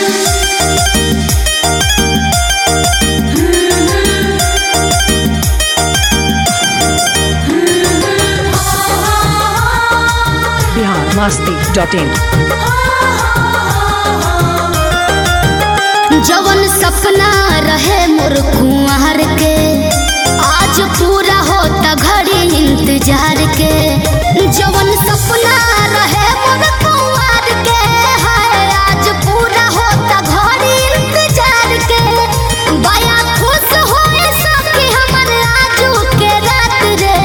Bihar Masti dot in जवन सपना रहे मोर कुंवर के आज पूरा होता घड़ी इंतजार के जवन सपना रहे मोर कुंवर के हाय आज पूरा होता घड़ी इंतजार के बया खुश होए सखी हमर आजू के रात रे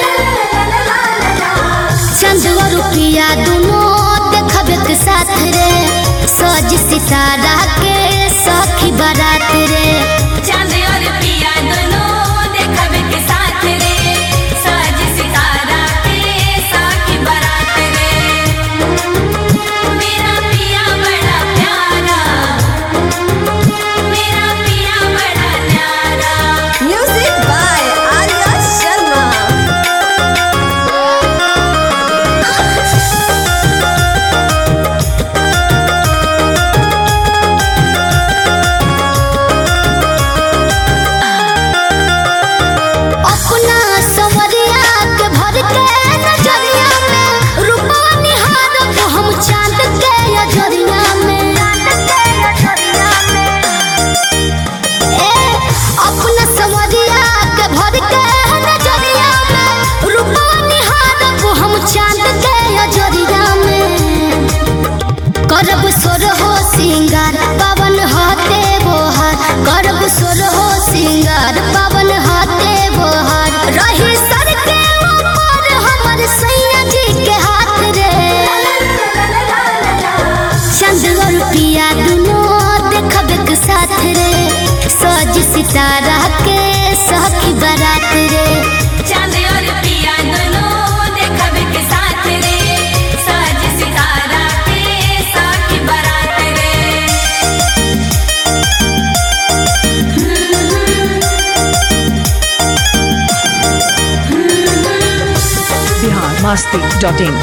चंद और रुपया दुनो देखबे के साथ रे सज सितारा के सखी बारात रे चांद और पिया दोनों देखबे के साथ रे साज सितारा के साकी बारात रे मेरा पिया बड़ा प्यारा मेरा पिया बड़ा न्यारा Music by Arya Sharma. अपना सवरिया के भर के नजरिया में रूपा निहारब हम चांद के अजरिया में ए अपना सवरिया के भर के नजरिया में रूपा निहारब हम चांद के अजरिया में करब सोर हो सिंगार पवन हाथे बोहार करब सोर हो सिंगार पवन हाथे बोहार रही सर के ऊपर हमर सैया जी के हाथ रे चंद और पिया दुनो देखब के साथ रे सज सितारा के सखी बारात रे चांद और पिया दोनों देखबे के साथ रे साज सितारा के साकी बारात रे बिहार मस्ती डॉट इन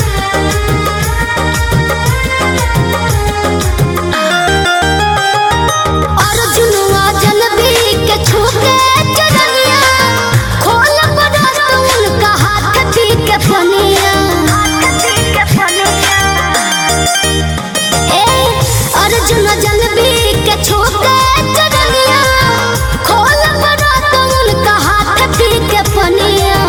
अर्जुनवा जनबी के छूके चरनिया खोल बरत उनका हाथ पी के फनिया ए अर्जुन जनबी के छूके चरनिया खोल बरत उनका हाथ पी के फनिया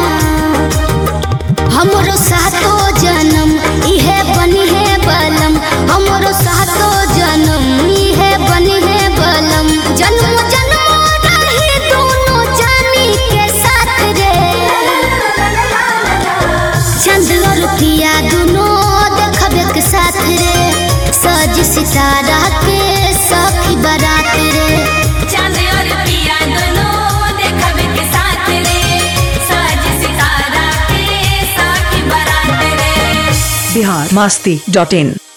हमरो सातो जन्म इहे बनी है बलम हमरो सातो जन्म इहे बनी है बलम जन्म जन्म रही दोनों जानी के साथ रे चंद और पिया दोनों देखबे के साथ रे सज सितारा के सखी बारात रे चांद और पिया दोनों देखबे के साथ रे साज सितारा के साकी बारात रे बिहार मस्ती डॉट इन